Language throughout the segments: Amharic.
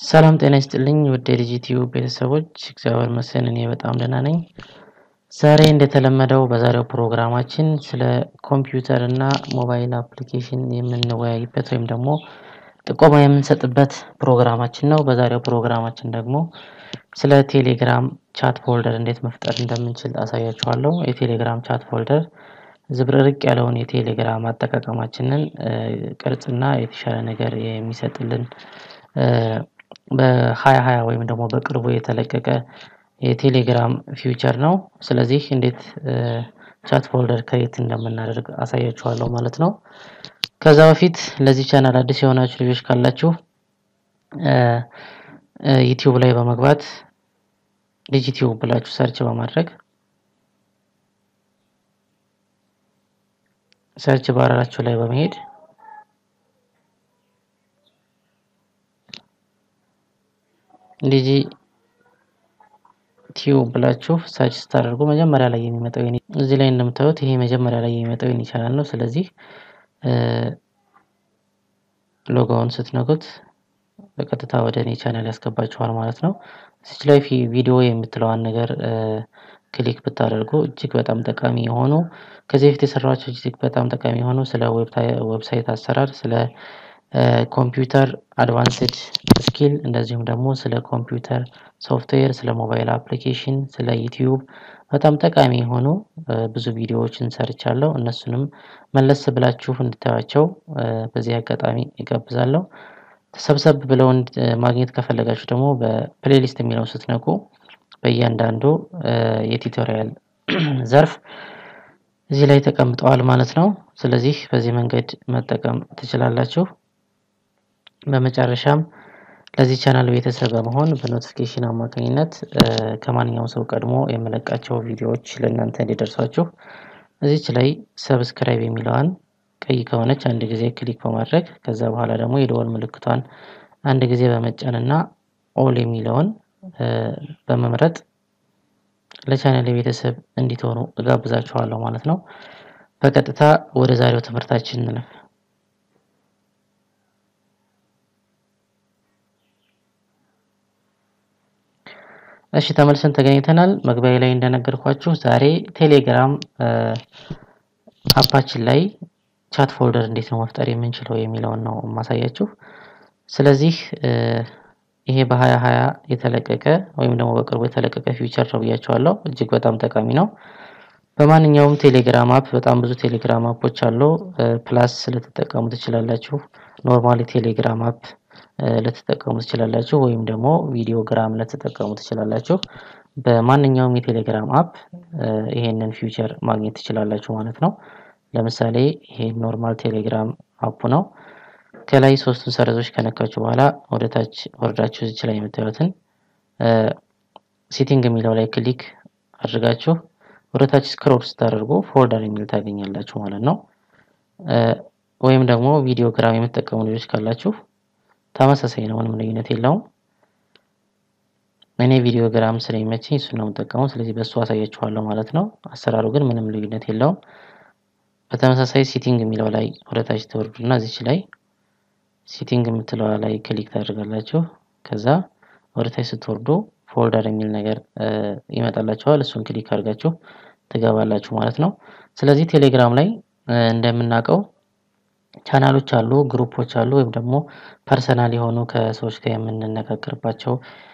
ሰላም ጤና ይስጥልኝ ውድ የዲጂቲዩ ቤተሰቦች፣ እግዚአብሔር ይመስገን እኔ በጣም ደህና ነኝ። ዛሬ እንደተለመደው በዛሬው ፕሮግራማችን ስለ ኮምፒውተር እና ሞባይል አፕሊኬሽን የምንወያይበት ወይም ደግሞ ጥቆማ የምንሰጥበት ፕሮግራማችን ነው። በዛሬው ፕሮግራማችን ደግሞ ስለ ቴሌግራም ቻት ፎልደር እንዴት መፍጠር እንደምንችል አሳያችኋለሁ። የቴሌግራም ቻት ፎልደር ዝብርርቅ ያለውን የቴሌግራም አጠቃቀማችንን ቅርጽና የተሻለ ነገር የሚሰጥልን በሀያ ሀያ ወይም ደግሞ በቅርቡ የተለቀቀ የቴሌግራም ፊውቸር ነው። ስለዚህ እንዴት ቻት ፎልደር ክሬት እንደምናደርግ አሳያችኋለሁ ማለት ነው። ከዛ በፊት ለዚህ ቻናል አዲስ የሆናችሁ ልጆች ካላችሁ ዩቲዩብ ላይ በመግባት ዲጂቲዩብ ብላችሁ ሰርች በማድረግ ሰርች ባራችሁ ላይ በመሄድ ዲጂ ቲዩብ ብላችሁ ሰርች ስታደርጉ መጀመሪያ ላይ የሚመጣው እዚህ ላይ እንደምታዩት ይሄ መጀመሪያ ላይ የሚመጣው የኔ ቻናል ነው። ስለዚህ ሎጎውን ስትነኩት በቀጥታ ወደ እኔ ቻናል ያስገባችኋል ማለት ነው። እዚች ላይ ቪዲዮ የምትለዋን ነገር ክሊክ ብታደርጉ እጅግ በጣም ጠቃሚ የሆኑ ከዚህ በፊት የሰራኋቸው እጅግ በጣም ጠቃሚ የሆኑ ስለ ዌብሳይት አሰራር፣ ስለ ኮምፒውተር አድቫንስድ ስኪል እንደዚሁም ደግሞ ስለ ኮምፒውተር ሶፍትዌር፣ ስለ ሞባይል አፕሊኬሽን፣ ስለ ዩቲዩብ በጣም ጠቃሚ የሆኑ ብዙ ቪዲዮዎችን ሰርቻለሁ። እነሱንም መለስ ብላችሁ እንድታዩቸው በዚህ አጋጣሚ ይጋብዛለሁ። ሰብሰብ ብለው ማግኘት ከፈለጋችሁ ደግሞ በፕሌሊስት የሚለው ስትነኩ በእያንዳንዱ የቱቶሪያል ዘርፍ እዚህ ላይ ተቀምጠዋል ማለት ነው። ስለዚህ በዚህ መንገድ መጠቀም ትችላላችሁ። በመጨረሻም ለዚህ ቻናል ቤተሰብ በመሆን በኖቲፊኬሽን አማካኝነት ከማንኛውም ሰው ቀድሞ የምለቃቸው ቪዲዮዎች ለእናንተ እንዲደርሷችሁ እዚች ላይ ሰብስክራይብ የሚለዋን ቀይ ከሆነች አንድ ጊዜ ክሊክ በማድረግ ከዛ በኋላ ደግሞ የደወል ምልክቷን አንድ ጊዜ በመጫን እና ኦል የሚለውን በመምረጥ ለቻናል ቤተሰብ እንዲትሆኑ እጋብዛችኋለሁ ማለት ነው። በቀጥታ ወደ ዛሬው ትምህርታችን እንለፍ። እሺ ተመልሰን ተገኝተናል። መግቢያ ላይ እንደነገርኳችሁ ዛሬ ቴሌግራም አፓችን ላይ ቻት ፎልደር እንዴት ነው መፍጠር የምንችለው የሚለውን ነው የማሳያችሁ። ስለዚህ ይሄ በሀያ ሀያ የተለቀቀ ወይም ደግሞ በቅርቡ የተለቀቀ ፊውቸር ነው ብያቸዋለሁ። እጅግ በጣም ጠቃሚ ነው። በማንኛውም ቴሌግራም አፕ በጣም ብዙ ቴሌግራም አፖች አሉ። ፕላስ ልትጠቀሙ ትችላላችሁ። ኖርማሊ ቴሌግራም አፕ ልትጠቀሙ ትችላላችሁ፣ ወይም ደግሞ ቪዲዮ ግራም ልትጠቀሙ ትችላላችሁ። በማንኛውም የቴሌግራም አፕ ይሄንን ፊውቸር ማግኘት ትችላላችሁ ማለት ነው። ለምሳሌ ይሄ ኖርማል ቴሌግራም አፑ ነው። ከላይ ሶስቱን ሰረዞች ከነካችሁ በኋላ ወደ ታች ወርዳችሁ እዚች ላይ የምታዩትን ሴቲንግ የሚለው ላይ ክሊክ አድርጋችሁ ወደ ታች ስክሮል ስታደርጉ ፎልደር የሚል ታገኛላችሁ ማለት ነው። ወይም ደግሞ ቪዲዮ ግራም የምትጠቀሙ ልጆች ካላችሁ ተመሳሳይ ነው፣ ምንም ልዩነት የለውም። እኔ ቪዲዮ ግራም ስለሚመቸኝ እሱን ነው የምጠቀመው። ስለዚህ በእሱ አሳያችኋለሁ ማለት ነው። አሰራሩ ግን ምንም ልዩነት የለውም። በተመሳሳይ ሴቲንግ የሚለው ላይ ወደ ታች ትወርዱና እዚች ላይ ሴቲንግ የምትለዋ ላይ ክሊክ ታደርጋላችሁ። ከዛ ወደ ታች ስትወርዱ ፎልደር የሚል ነገር ይመጣላችኋል። እሱን ክሊክ አድርጋችሁ ትገባላችሁ ማለት ነው። ስለዚህ ቴሌግራም ላይ እንደምናውቀው ቻናሎች አሉ፣ ግሩፖች አሉ፣ ወይም ደግሞ ፐርሰናል የሆኑ ከሰዎች ጋር የምንነጋገርባቸው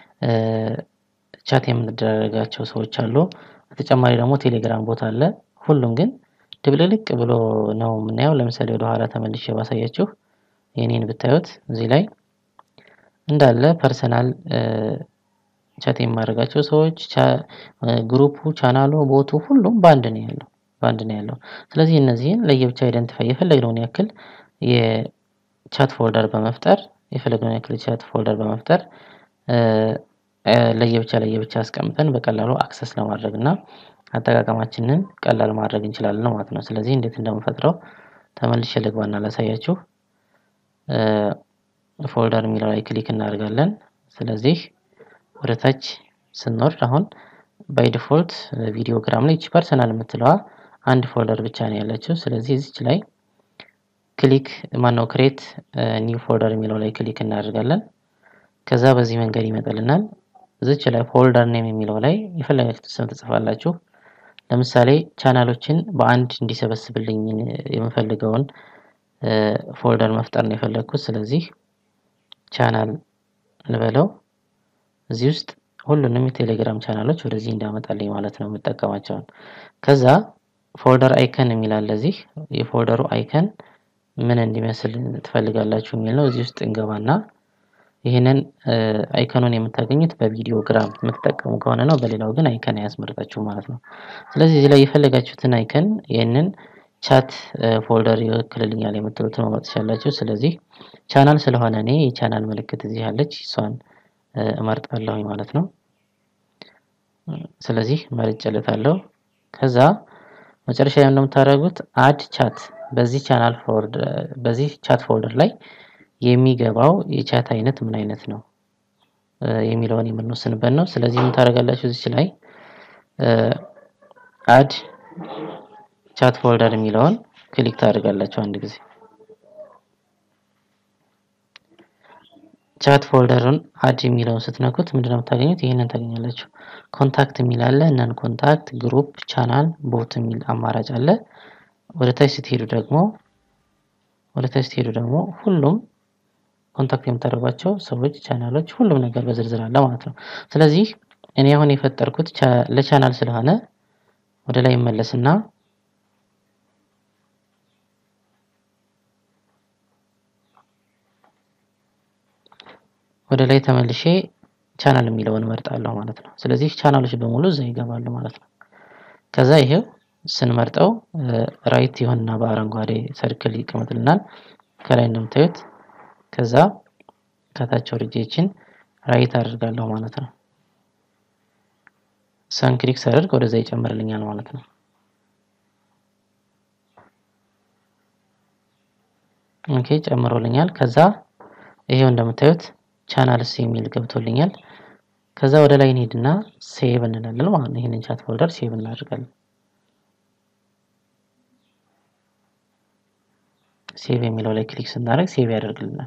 ቻት የምንደረጋቸው ሰዎች አሉ። በተጨማሪ ደግሞ ቴሌግራም ቦታ አለ። ሁሉም ግን ድብልልቅ ብሎ ነው የምናየው። ለምሳሌ ወደ ኋላ ተመልሼ ባሳያችሁ የኔን ብታዩት እዚህ ላይ እንዳለ ፐርሰናል ቻት የማደርጋቸው ሰዎች ግሩፑ፣ ቻናሉ፣ ቦቱ ሁሉም በአንድ ነው ያለው በአንድ ነው ያለው። ስለዚህ እነዚህን ለየብቻ አይደንቲፋይ የፈለግነውን ያክል የቻት ፎልደር በመፍጠር የፈለግነውን ያክል የቻት ፎልደር በመፍጠር ለየብቻ ለየብቻ አስቀምጠን በቀላሉ አክሰስ ለማድረግ እና አጠቃቀማችንን ቀላል ማድረግ እንችላለን ማለት ነው። ስለዚህ እንዴት እንደምፈጥረው ተመልሼ ልግባና ላሳያችሁ። ፎልደር የሚለው ላይ ክሊክ እናደርጋለን። ስለዚህ ወደ ታች ስንወርድ አሁን ባይ ዲፎልት ቪዲዮ ግራም ላይ ፐርሰናል የምትለዋ አንድ ፎልደር ብቻ ነው ያለችው። ስለዚህ እዚች ላይ ክሊክ ማነው ክሬት ኒው ፎልደር የሚለው ላይ ክሊክ እናደርጋለን። ከዛ በዚህ መንገድ ይመጣልናል። እዚች ላይ ፎልደር ኔም የሚለው ላይ የፈለጋችሁት ስም ትጽፋላችሁ። ለምሳሌ ቻናሎችን በአንድ እንዲሰበስብልኝ የምፈልገውን ፎልደር መፍጠር ነው የፈለግኩት። ስለዚህ ቻናል እንበለው እዚህ ውስጥ ሁሉንም የቴሌግራም ቻናሎች ወደዚህ እንዳመጣልኝ ማለት ነው የምጠቀማቸውን። ከዛ ፎልደር አይከን የሚላል እዚህ የፎልደሩ አይከን ምን እንዲመስል ትፈልጋላችሁ የሚል ነው። እዚህ ውስጥ እንገባና ይህንን አይከኑን የምታገኙት በቪዲዮ ግራም የምትጠቀሙ ከሆነ ነው። በሌላው ግን አይከን አያስመርጣችሁ ማለት ነው። ስለዚህ እዚህ ላይ የፈለጋችሁትን አይከን ይህንን ቻት ፎልደር ይወክልልኛል የምትሉትን መምረጥ ትችላላችሁ። ስለዚህ ቻናል ስለሆነ እኔ የቻናል ምልክት እዚህ ያለች እሷን እመርጣለሁ ማለት ነው። ስለዚህ መርጬለታለሁ። ከዛ መጨረሻ ላይ እንደምታደርጉት አድ ቻት በዚህ ቻናል ፎልደር በዚህ ቻት ፎልደር ላይ የሚገባው የቻት አይነት ምን አይነት ነው የሚለውን የምንወስንበት ነው። ስለዚህ ምን ታደርጋላችሁ እዚች ላይ አድ ቻት ፎልደር የሚለውን ክሊክ ታደርጋላችሁ አንድ ጊዜ ቻት ፎልደሩን አድ የሚለውን ስትነኩት ምንድነው የምታገኙት? ይህንን ታገኛላችሁ። ኮንታክት የሚል አለ፣ ነን ኮንታክት፣ ግሩፕ፣ ቻናል፣ ቦት የሚል አማራጭ አለ። ወደ ታች ስትሄዱ ደግሞ ወደ ታች ስትሄዱ ደግሞ ሁሉም ኮንታክት የምታደርጓቸው ሰዎች፣ ቻናሎች፣ ሁሉም ነገር በዝርዝር አለ ማለት ነው። ስለዚህ እኔ አሁን የፈጠርኩት ለቻናል ስለሆነ ወደ ላይ ይመለስና ወደ ላይ ተመልሼ ቻናል የሚለውን እመርጣለሁ ማለት ነው። ስለዚህ ቻናሎች በሙሉ እዛ ይገባሉ ማለት ነው። ከዛ ይሄው ስንመርጠው ራይት ይሆንና በአረንጓዴ ሰርክል ይቀመጥልናል ከላይ እንደምታዩት። ከዛ ከታች ወርጄችን ራይት አድርጋለሁ ማለት ነው። ሰን ክሊክ ሳደርግ ወደዛ ይጨምርልኛል ማለት ነው። ኦኬ ጨምሮልኛል። ከዛ ይሄው እንደምታዩት ቻናልስ የሚል ገብቶልኛል። ከዛ ወደ ላይ እንሄድና ሴቭ እንላለን ማለት ነው። ይህንን ቻት ፎልደር ሴቭ እናደርጋለን። ሴቭ የሚለው ላይ ክሊክ ስናደርግ ሴቭ ያደርግልናል።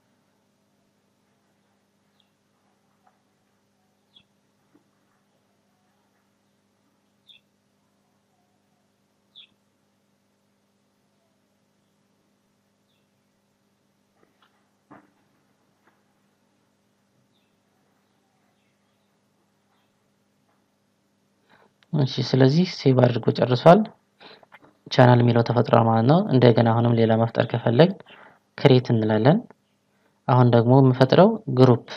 እሺ ስለዚህ ሴቭ አድርጎ ጨርሷል። ቻናል የሚለው ተፈጥሯል ማለት ነው። እንደገና አሁንም ሌላ መፍጠር ከፈለግ ክሬት እንላለን። አሁን ደግሞ የምፈጥረው ግሩፕ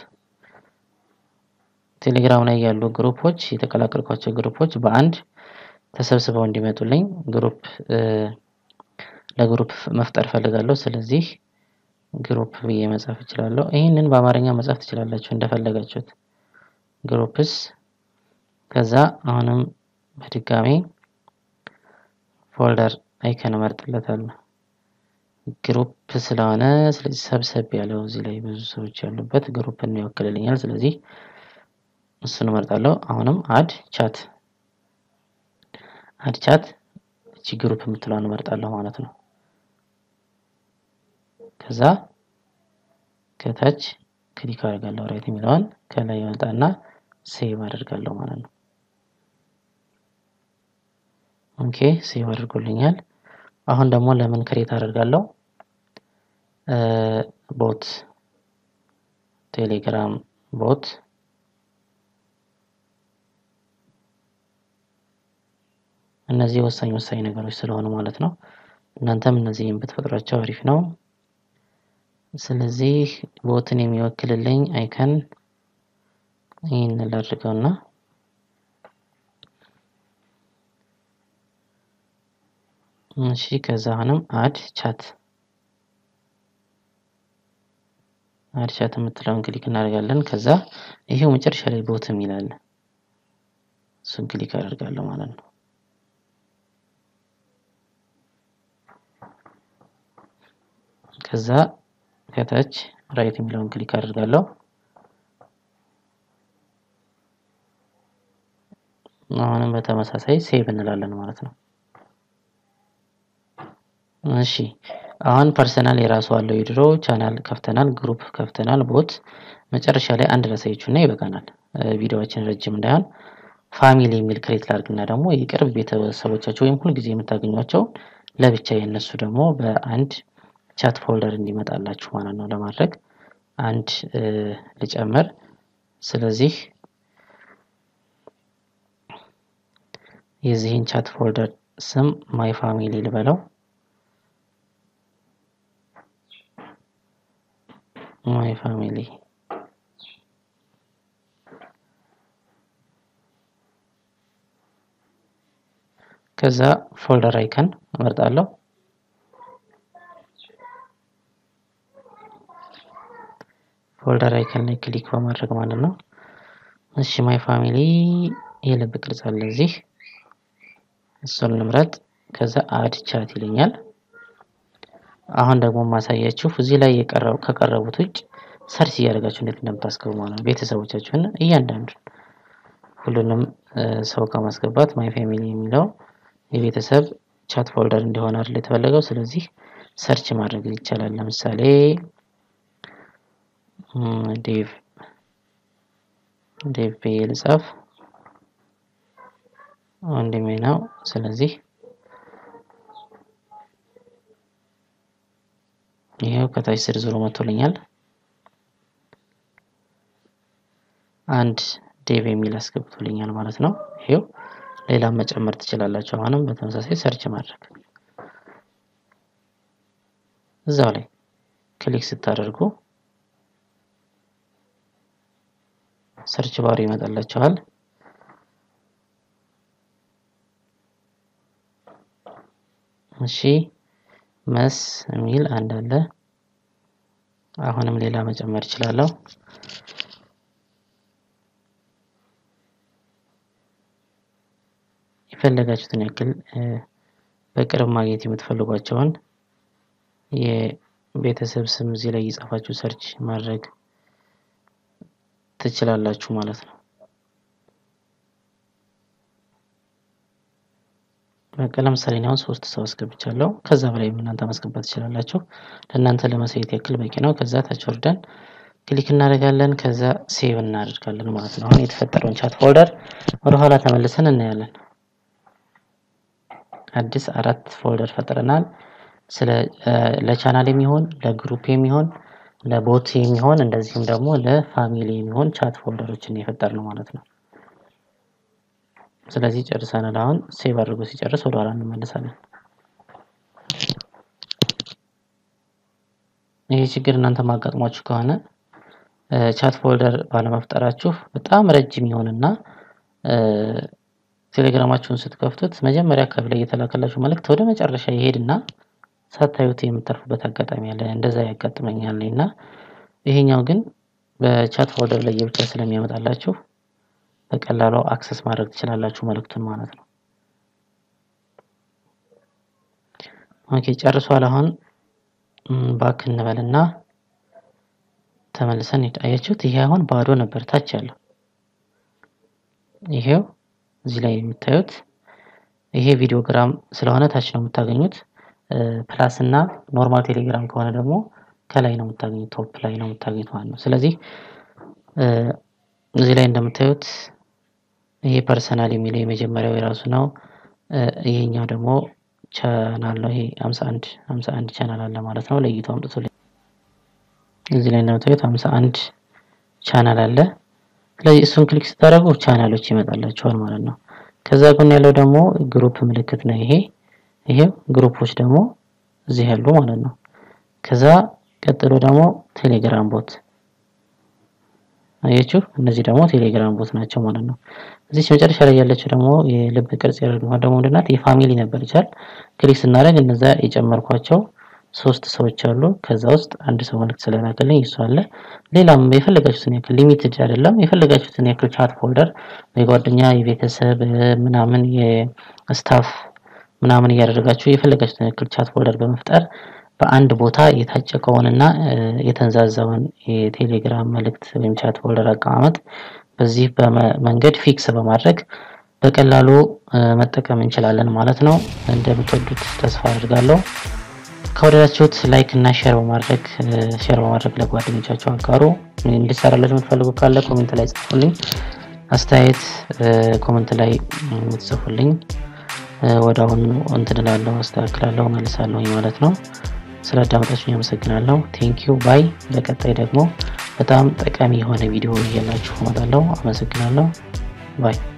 ቴሌግራም ላይ ያሉ ግሩፖች የተቀላቀልኳቸው ግሩፖች በአንድ ተሰብስበው እንዲመጡልኝ ግሩፕ ለግሩፕ መፍጠር ፈልጋለሁ። ስለዚህ ግሩፕ ብዬ መጻፍ እችላለሁ። ይህንን በአማርኛ መጻፍ ትችላላችሁ እንደፈለጋችሁት። ግሩፕስ ከዛ አሁንም በድጋሚ ፎልደር አይከን እመርጥለታለሁ። ግሩፕ ስለሆነ ስለዚህ ሰብሰብ ያለው እዚህ ላይ ብዙ ሰዎች ያሉበት ግሩፕን ይወክልልኛል። ስለዚህ እሱን እመርጣለሁ። አሁንም አድ ቻት አድ ቻት እቺ ግሩፕ የምትለዋን እመርጣለሁ ማለት ነው። ከዛ ከታች ክሊክ አደርጋለሁ ራይት የሚለውን ከላይ ይመጣና ሴቭ አደርጋለሁ ማለት ነው። ኦኬ ሴቭ አድርጎልኛል። አሁን ደግሞ ለምን ክሬት አደርጋለሁ? ቦት ቴሌግራም ቦት እነዚህ ወሳኝ ወሳኝ ነገሮች ስለሆኑ ማለት ነው። እናንተም እነዚህን ብትፈጥሯቸው አሪፍ ነው። ስለዚህ ቦትን የሚወክልልኝ አይከን ይህን ላድርገውና እሺ ከዛ አሁንም አድ ቻት አድ ቻት የምትለውን ክሊክ እናደርጋለን። ከዛ ይሄው መጨረሻ ላይ ቦት የሚላል እሱን ክሊክ አደርጋለሁ ማለት ነው። ከዛ ከታች ራይት የሚለውን ክሊክ አደርጋለሁ። አሁንም በተመሳሳይ ሴቭ እንላለን ማለት ነው። እሺ አሁን ፐርሰናል የራሱ አለው የድሮ ቻናል ከፍተናል፣ ግሩፕ ከፍተናል፣ ቦት መጨረሻ ላይ አንድ ላሳያችሁ እና ይበቃናል። ቪዲዮዎችን ረጅም እንዳይሆን ፋሚሊ የሚል ክሬት ላድርግና ደግሞ የቅርብ ቤተሰቦቻቸው ወይም ሁልጊዜ የምታገኟቸውን ለብቻ የነሱ ደግሞ በአንድ ቻት ፎልደር እንዲመጣላችሁ ማለት ነው ለማድረግ አንድ ልጨምር። ስለዚህ የዚህን ቻት ፎልደር ስም ማይ ፋሚሊ ልበለው። ማይ ፋሚሊ ከዛ ፎልደር አይከን እመርጣለሁ። ፎልደር አይከን ላይ ክሊክ በማድረግ ማለት ነው። እሺ ማይ ፋሚሊ የልብ ቅርጽ አለ እዚህ፣ እሱን እንምረጥ። ከዛ አድ ቻት ይለኛል። አሁን ደግሞ ማሳያችሁ እዚህ ላይ ከቀረቡት ውጭ ሰርች እያደረጋችሁ እንዴት እንደምታስገቡ ማለት ነው። ቤተሰቦቻችሁን እያንዳንዱን ሁሉንም ሰው ከማስገባት ማይ ፋሚሊ የሚለው የቤተሰብ ቻት ፎልደር እንዲሆን አይደል የተፈለገው። ስለዚህ ሰርች ማድረግ ይቻላል። ለምሳሌ ዴቭ ዴቭ ብዬ ልጻፍ፣ ወንድሜ ነው። ስለዚህ ይሄው ከታች ዝርዝሩ መጥቶልኛል። አንድ ዴቭ የሚል አስገብቶልኛል ማለት ነው። ይሄው ሌላም መጨመር ትችላላችሁ። አሁንም በተመሳሳይ ሰርች ማድረግ እዛው ላይ ክሊክ ስታደርጉ ሰርች ባሩ ይመጣላችኋል። እሺ መስ የሚል አንድ አለ። አሁንም ሌላ መጨመር እችላለሁ። የፈለጋችሁትን ያክል በቅርብ ማግኘት የምትፈልጓቸውን የቤተሰብ ስም እዚህ ላይ እየጻፋችሁ ሰርች ማድረግ ትችላላችሁ ማለት ነው። በቃ ለምሳሌ አሁን ሶስት ሰው አስገብቻለሁ። ከዛ በላይ እናንተ ማስገባት ትችላላችሁ። ለእናንተ ለማሳየት ያክል በቂ ነው። ከዛ ታች ወርደን ክሊክ እናደርጋለን። ከዛ ሴቭ እናደርጋለን ማለት ነው። አሁን የተፈጠረውን ቻት ፎልደር ወደኋላ ተመልሰን እናያለን። አዲስ አራት ፎልደር ፈጥረናል። ስለ ለቻናል የሚሆን ለግሩፕ የሚሆን ለቦት የሚሆን እንደዚሁም ደግሞ ለፋሚሊ የሚሆን ቻት ፎልደሮችን የፈጠር ነው ማለት ነው። ስለዚህ ጨርሰናል። አሁን ሴቭ አድርጎ ሲጨርስ ወደ ኋላ እንመለሳለን። ይህ ችግር እናንተ ማጋጥሟችሁ ከሆነ ቻት ፎልደር ባለመፍጠራችሁ በጣም ረጅም ይሆንና ቴሌግራማችሁን ስትከፍቱት መጀመሪያ አካባቢ ላይ የተላከላችሁ መልእክት ወደ መጨረሻ ይሄድና ሳታዩት የምታርፉበት አጋጣሚ አለ። እንደዛ ያጋጥመኛል እና ይሄኛው ግን በቻት ፎልደር ላይ የብቻ ስለሚያመጣላችሁ በቀላሉ አክሰስ ማድረግ ትችላላችሁ መልእክቱን ማለት ነው። ኦኬ ጨርሷል። አሁን ባክ እንበልና ተመልሰን አያችሁት። ይሄ አሁን ባዶ ነበር ታች ያለው ይሄው እዚህ ላይ የምታዩት ይሄ ቪዲዮግራም ስለሆነ ታች ነው የምታገኙት። ፕላስ እና ኖርማል ቴሌግራም ከሆነ ደግሞ ከላይ ነው የምታገኙት፣ ቶፕ ላይ ነው የምታገኙት ማለት ነው። ስለዚህ እዚህ ላይ እንደምታዩት ይሄ ፐርሰናል የሚለው የመጀመሪያው የራሱ ነው። ይሄኛው ደግሞ ቻናል ነው። ይሄ 51 51 ቻናል አለ ማለት ነው። ለይቶ አምጥቶ እዚህ ላይ እንደምታዩት 51 ቻናል አለ። ስለዚህ እሱን ክሊክ ስታደርጉ ቻናሎች ይመጣላችኋል ማለት ነው። ከዛ ጎን ያለው ደግሞ ግሩፕ ምልክት ነው። ይሄ ይሄው ግሩፖች ደግሞ እዚህ ያሉ ማለት ነው። ከዛ ቀጥሎ ደግሞ ቴሌግራም ቦት አያችሁ፣ እነዚህ ደግሞ ቴሌግራም ቦት ናቸው ማለት ነው። እዚህ መጨረሻ ላይ ያለችው ደግሞ የልብ ቅርጽ ያደረገው ደግሞ ምንድን ናት? የፋሚሊ ነበር ይቻል ክሊክ ስናደርግ እነዛ የጨመርኳቸው ሶስት ሰዎች አሉ። ከዛ ውስጥ አንድ ሰው መልዕክት ስለላከልኝ እሱ አለ። ሌላም የፈለጋችሁትን ያክል ሊሚትድ አይደለም፣ የፈለጋችሁትን ያክል ቻት ፎልደር የጓደኛ የቤተሰብ ምናምን የስታፍ ምናምን እያደረጋችሁ የፈለጋችሁትን ያክል ቻት ፎልደር በመፍጠር በአንድ ቦታ የታጨቀውንና የተንዛዛውን የቴሌግራም መልእክት ወይም ቻት ፎልደር አቀማመጥ በዚህ መንገድ ፊክስ በማድረግ በቀላሉ መጠቀም እንችላለን ማለት ነው። እንደምትወዱት ተስፋ አድርጋለሁ። ከወደዳችሁት ላይክ እና ሼር በማድረግ ሼር በማድረግ ለጓደኞቻችሁ አጋሩ። እንዲሰራላችሁ የምትፈልጉ ካለ ኮሜንት ላይ ጽፉልኝ። አስተያየት ኮሜንት ላይ የምትጽፉልኝ ወደ አሁኑ እንትን እላለሁ፣ አስተካክላለሁ፣ መልሳለሁ ማለት ነው። ስለ አዳመጣችሁኝ አመሰግናለሁ። ቴንኪዩ ባይ። በቀጣይ ደግሞ በጣም ጠቃሚ የሆነ ቪዲዮ እያላችሁ እመጣለሁ። አመሰግናለሁ ባይ